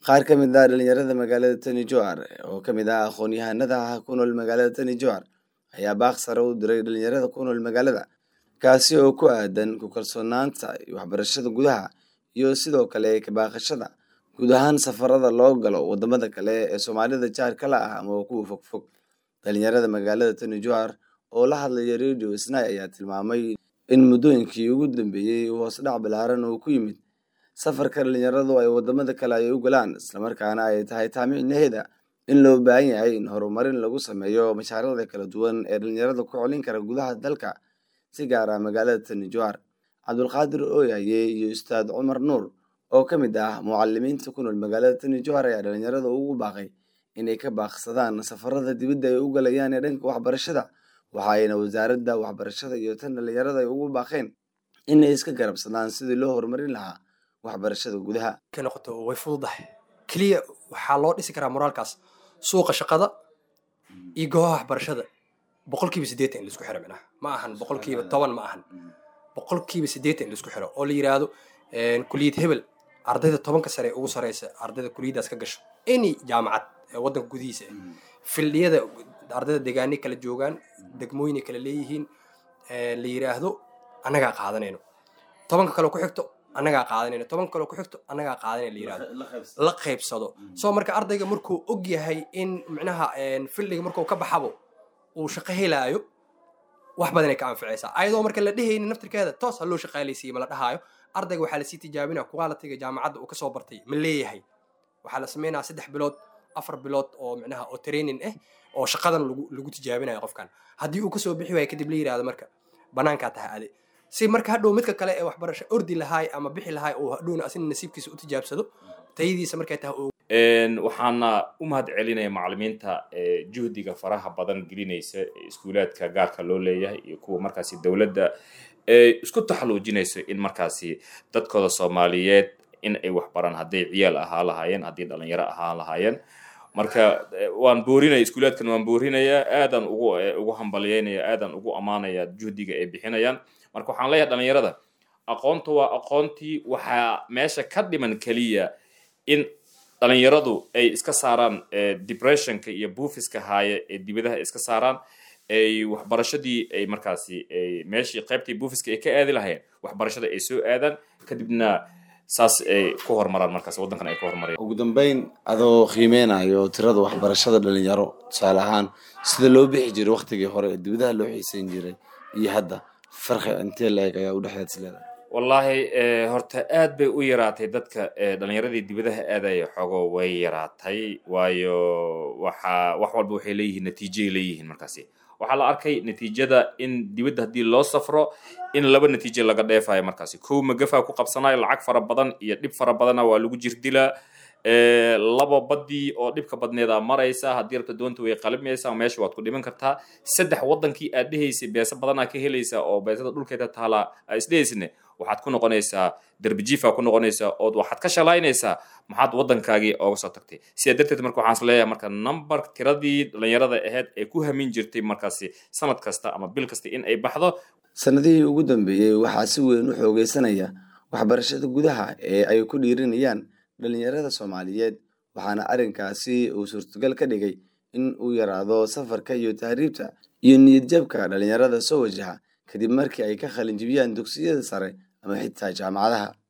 qaar ka mid ah dhalinyarada magaalada tani jowhar oo ka mid ah aqoon-yahanada ku nool magaalada tani jowhar ayaa baaq sare u diray dhalinyarada ku nool magaalada kaasi oo ku aadan ku kalsoonaanta waxbarashada gudaha iyo sidoo kale kabaaqashada guud ahaan safarada loo galo wadamada kale ee soomaalida jaarka la ah ama kuwa fogfog dhalinyarada magaalada tani jowhar oo la hadlaya radio snai ayaa tilmaamay in muddooyinkii ugu dambeeyey hoos dhac balaaran oo ku yimid safarka dhalinyaradu ay wadamada kale ay u galaan islamarkaana ay tahay taamicnaheeda in loo baahan yahay in horumarin lagu sameeyo mashaariicda kala duwan ee dhalinyarada ku colin kara gudaha dalka si gaar ah magaalada tani jowhar cabdulqaadir ooyaye iyo ustaad cumar nuur oo ka mid ah mucalimiinta ku nool magaalada tani jowhar ayaa dhalinyarada ugu baaqay inay ka baaqsadaan safarada dibadda ay u galayaan ee dhanka waxbarashada waxa ayna wasaaradda waxbarashada iyo tan dhalinyarada ay ugu baaqeen inay iska garabsadaan sidii loo horumarin lahaa waxbarashada gudaha ka noqoto way fududahay keliya waxaa loo dhisi karaa moraalkaas suuqa shaqada iyo goobaha waxbarashada boqolkiiba siddeetan in laisku xiro minaha ma ahan boqolkiiba toban ma ahan boqolkiiba siddeetan in laisku xiro oo la yidhaahdo kuliyad hebel ardayda tobanka sare ugu sareysa ardayda kuliyaddaas ka gasho any jaamacad ee waddanka gudihiisa ah fildhiyada ardayda deegaanay kala joogaan degmooyinay kala leeyihiin la yidhaahdo annagaa qaadanayno tobanka kale ku xigto annagaa qaadanayno tobanka kale ku xigto annagaa qaadanayno la yidhahdo la qaybsado soo marka ardayga markuu og yahay in micnaha fildhiga markuu ka baxabo uu shaqo helaayo wax badanay ka anficaysaa ayadoo marka la dhehaynin naftirkeeda toos ha loo shaqaalaysiiye ma la dhahaayo ardayga waxaa lasii tijaabinaya qualitiga jaamacadda uu kasoo bartay ma leeyahay waxaa la sameynaya saddex bilood afar bilood oo micnaha oo training ah oo shaqadan lagu lagu tijaabinayo qofkan haddii uu kasoo bixi waayo kadib la yidhahdo marka banaankaa tahay ade si marka hadhow midka kale ee waxbarasho ordi lahaay ama bixi lahaay uu hadhowna asina nasiibkiisa u tijaabsado tayadiisa markay tahay waxaana u mahad celinaya macalimiinta juhdiga faraha badan gelinaysa iskuulaadka gaarka loo leeyahay iyo kuwa markaasi dowladda isku taxaluujinayso in markaasi dadkooda soomaaliyeed in ay waxbaraan hadday ciyaal ahaa lahaayeen haddii dhalinyaro ahaa lahaayeen marka waan boorinaya iskuulaadkan waan boorinayaa aadaan ugu ugu hambalyeynaya aadaan ugu ammaanaya juhdiga ay bixinayaan marka waxaan leeyahay dhalinyarada aqoonta waa aqoontii waxaa meesha ka dhiman keliya in dhalinyaradu ay iska saaraan depressionka iyo buufiska haaya ee dibadaha iska saaraan ay waxbarashadii ay markaasi meeshii qaybtii buufiska ay ka aadi lahayeen waxbarashada ay soo aadaan kadibna saas ay ku horumaraan markaas waddankan ay ku horumarayaan ugu dambeyn adoo qiimeynayo tirada waxbarashada dhalinyaro tusaale ahaan sida loo bixi jiray waktigii hore ee dibadaha loo xiiseyn jiray iyo hadda farqi intee la-eg ayaa udhexeed isleedahay wallaahi horta aad bay u yaraatay dadka dhalinyaradii dibadaha aadaya xogo way yaraatay waayo waxa wax walba waxay leeyihiin natiijoay leeyihiin markaasi waxaa la arkay natiijada in dibadda haddii loo safro in laba natiijo laga dheefayo markaasi kow magafaa ku qabsanayo lacag fara badan iyo dhib fara badana waa lagu jirdilaa laba badii oo dhibka badneeda maraysa haddii rabta doonta way qalimaysaa meesha waad ku dhiman kartaa saddex wadankii aad dhehaysay beesa badanaa ka helaysaa oo beesada dhulkeeda taalaa aa isdhehaysne waxaad ku noqonaysaa derbijiifa ku noqonaysaa ood waxaad ka shalaynaysaa maxaad waddankaagii ooga soo tagtay sidaa darteed marka waxaan is leeyahay marka number tiradii dhalinyarada ahayd ee ku hamin jirtay markaasi sanad kasta ama bil kasta in ay baxdo sanadihii ugu dambeeyey waxaa si weyn u xoogeysanaya waxbarashada gudaha ee ay ku dhiirinayaan dhalinyarada soomaaliyeed waxaana arrinkaasi uu suurtagal ka dhigay in uu yaraado safarka iyo tahriibta iyo niyadjabka dhalinyarada soo wajaha kadib markii ay ka qalin jibiyaan dugsiyada sare ama xitaa jaamacadaha